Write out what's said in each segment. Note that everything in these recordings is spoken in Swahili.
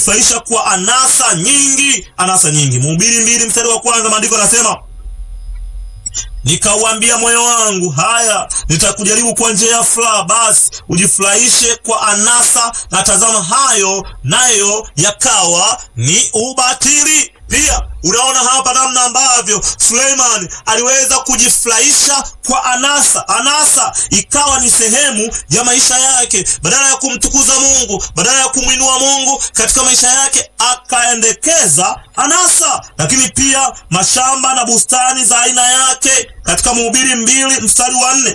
kujifaisha kwa anasa nyingi, anasa nyingi. Mhubiri mbili mstari wa kwanza maandiko yanasema Nikauambia moyo wangu, haya nitakujaribu kwa njia ya furaha, basi ujifurahishe kwa anasa, na tazama, hayo nayo yakawa ni ubatili. Pia unaona hapa namna ambavyo Suleiman aliweza kujifurahisha kwa anasa. Anasa ikawa ni sehemu ya maisha yake, badala ya kumtukuza Mungu, badala ya kumwinua Mungu katika maisha yake, akaendekeza anasa. Lakini pia mashamba na bustani za aina yake, katika Mhubiri mbili mstari wa nne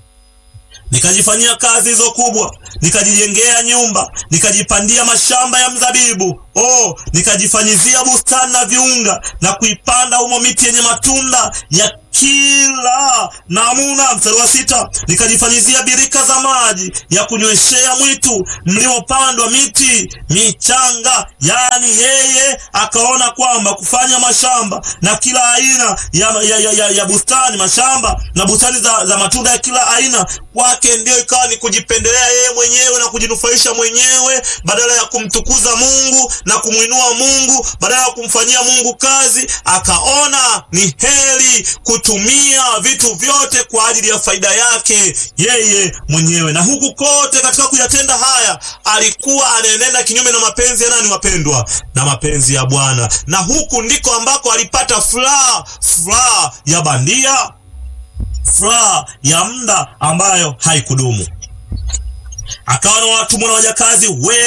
nikajifanyia kazi hizo kubwa, nikajijengea nyumba, nikajipandia mashamba ya mzabibu, oh, nikajifanyizia bustani na viunga, na kuipanda humo miti yenye matunda ya kila namuna. Mstari wa sita, nikajifanyizia birika za maji ya kunyweshea mwitu mlimopandwa miti michanga. Yani yeye akaona kwamba kufanya mashamba na kila aina ya, ya, ya, ya, ya bustani, mashamba na bustani za, za matunda ya kila aina kwake ndio ikawa ni kujipendelea yeye mwenyewe na kujinufaisha mwenyewe, badala ya kumtukuza Mungu na kumwinua Mungu, badala ya kumfanyia Mungu kazi, akaona ni heri kutumia vitu vyote kwa ajili ya faida yake yeye mwenyewe. Na huku kote katika kuyatenda haya alikuwa anaenenda kinyume na mapenzi ya nani, wapendwa? Na mapenzi ya Bwana. Na huku ndiko ambako alipata furaha, furaha ya bandia furaha ya muda ambayo haikudumu. Akawa na watumwa na wajakazi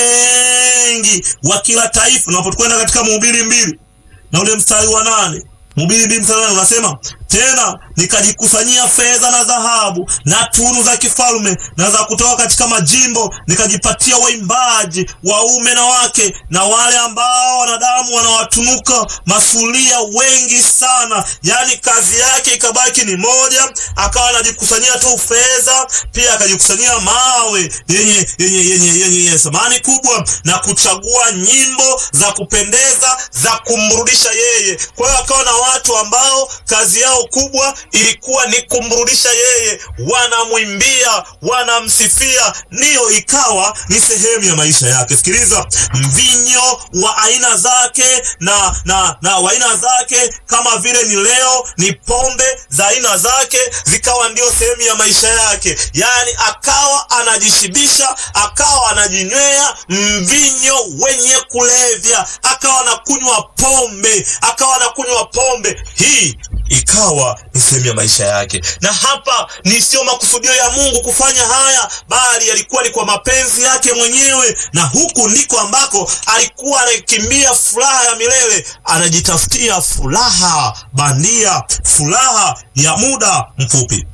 wengi wa kila taifa. Unapokwenda katika Mhubiri mbili na ule mstari wa nane Mhubiri mbili mstari wa nane unasema tena nikajikusanyia fedha na dhahabu na tunu za kifalme na za kutoka katika majimbo, nikajipatia waimbaji waume na wake, na wale ambao wanadamu wanawatunuka masulia wengi sana. Yaani kazi yake ikabaki ni moja, akawa anajikusanyia tu fedha, pia akajikusanyia mawe yenye yenye yenye yenye thamani kubwa, na kuchagua nyimbo za kupendeza za kumrudisha yeye. Kwa hiyo akawa na watu ambao kazi yao kubwa ilikuwa ni kumrudisha yeye, wanamwimbia, wanamsifia, ndiyo ikawa ni sehemu ya maisha yake. Sikiliza, mvinyo wa aina zake na na na wa aina zake, kama vile ni leo ni pombe za aina zake, zikawa ndio sehemu ya maisha yake. Yaani akawa anajishibisha, akawa anajinywea mvinyo wenye kulevya, akawa anakunywa pombe, akawa anakunywa pombe hii ikawa ni sehemu ya maisha yake. Na hapa ni sio makusudio ya Mungu kufanya haya, bali yalikuwa ni kwa mapenzi yake mwenyewe, na huku ndiko ambako alikuwa anakimbia furaha ya milele, anajitafutia furaha bandia, furaha ya muda mfupi,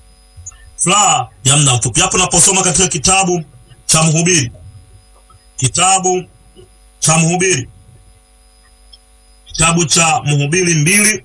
furaha ya muda mfupi. Hapo naposoma katika kitabu cha Mhubiri, kitabu cha Mhubiri, kitabu cha Mhubiri mbili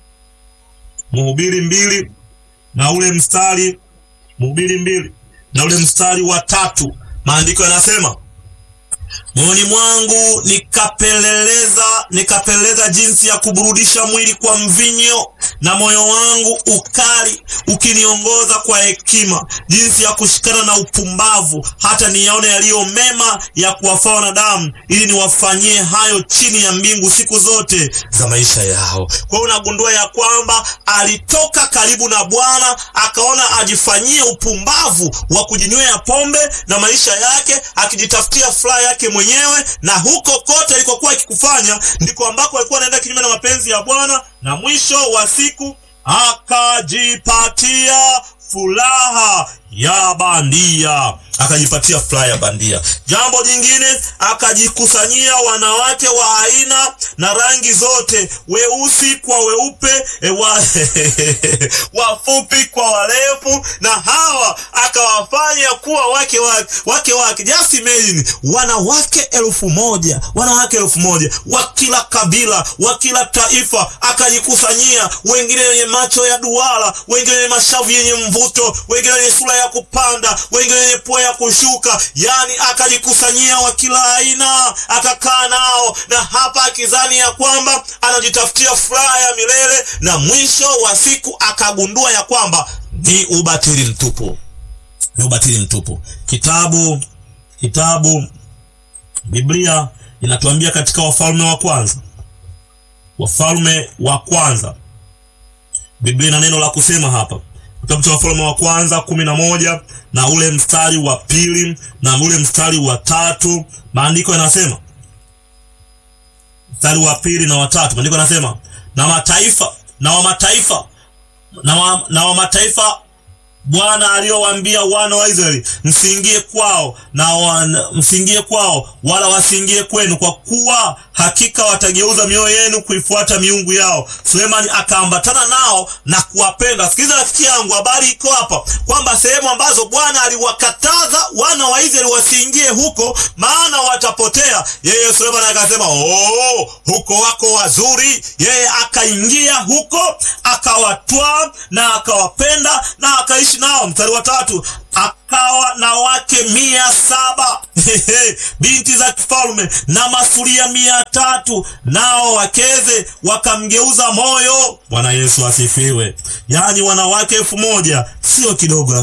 Mhubiri mbili na ule mstari Mhubiri mbili na ule mstari wa tatu, maandiko yanasema moyoni mwangu nikapeleleza, nikapeleleza jinsi ya kuburudisha mwili kwa mvinyo, na moyo wangu ukali ukiniongoza kwa hekima, jinsi ya kushikana na upumbavu, hata niyaone yaliyo mema ya kuwafaa wanadamu, ili niwafanyie hayo chini ya mbingu siku zote za maisha yao. Kwa hiyo unagundua ya kwamba alitoka karibu na Bwana, akaona ajifanyie upumbavu wa kujinywea pombe na maisha yake, akijitafutia furaha yake mwenyewe, na huko kote alikokuwa akikufanya ndiko ambako alikuwa anaenda kinyume na mapenzi ya Bwana, na mwisho wa siku akajipatia furaha ya bandia, akajipatia furaha ya bandia. Jambo jingine, akajikusanyia wanawake wa aina na rangi zote, weusi kwa weupe, e wa wafupi kwa warefu, na hawa akawafanya kuwa wake wake wake wake. Just imagine, wanawake elfu moja wanawake elfu moja wa kila kabila, wa kila taifa, akajikusanyia, wengine wenye macho ya duara, wengine wenye mashavu yenye mvuto, wengine wenye sura ya kupanda, wengine wenye pua ya kushuka, yani akajikusanyia wa kila aina, akakaa nao, na hapa akizani ya kwamba anajitafutia furaha ya milele, na mwisho wa siku akagundua ya kwamba ni ubatili mtupu, ni ubatili mtupu. Kitabu kitabu Biblia inatuambia katika Wafalme wa kwanza, Wafalme wa kwanza, Biblia ina neno la kusema hapa, kitabu cha Wafalme wa kwanza kumi na moja na ule mstari wa pili na ule mstari wa tatu maandiko yanasema, mstari wa pili na watatu maandiko yanasema, na mataifa na wa mataifa na wa, na wa mataifa Bwana aliyowaambia wana wa Israeli, msiingie kwao na wana, msiingie kwao wala wasiingie kwenu, kwa kuwa hakika watageuza mioyo yenu kuifuata miungu yao. Sulemani akaambatana nao na kuwapenda. Sikiliza rafiki yangu, habari iko hapa kwamba sehemu ambazo Bwana aliwakataza wana wa Israeli wasiingie huko, maana watapotea. Yeye Sulemani akasema oh, huko wako wazuri. Yeye akaingia huko akawatwaa na akawapenda na akaishi nao. Mstari wa tatu, akawa na wake mia saba binti za kifalme na masuria mia tatu nao wakeze wakamgeuza moyo. Bwana Yesu asifiwe. Yaani wanawake elfu moja sio kidogo.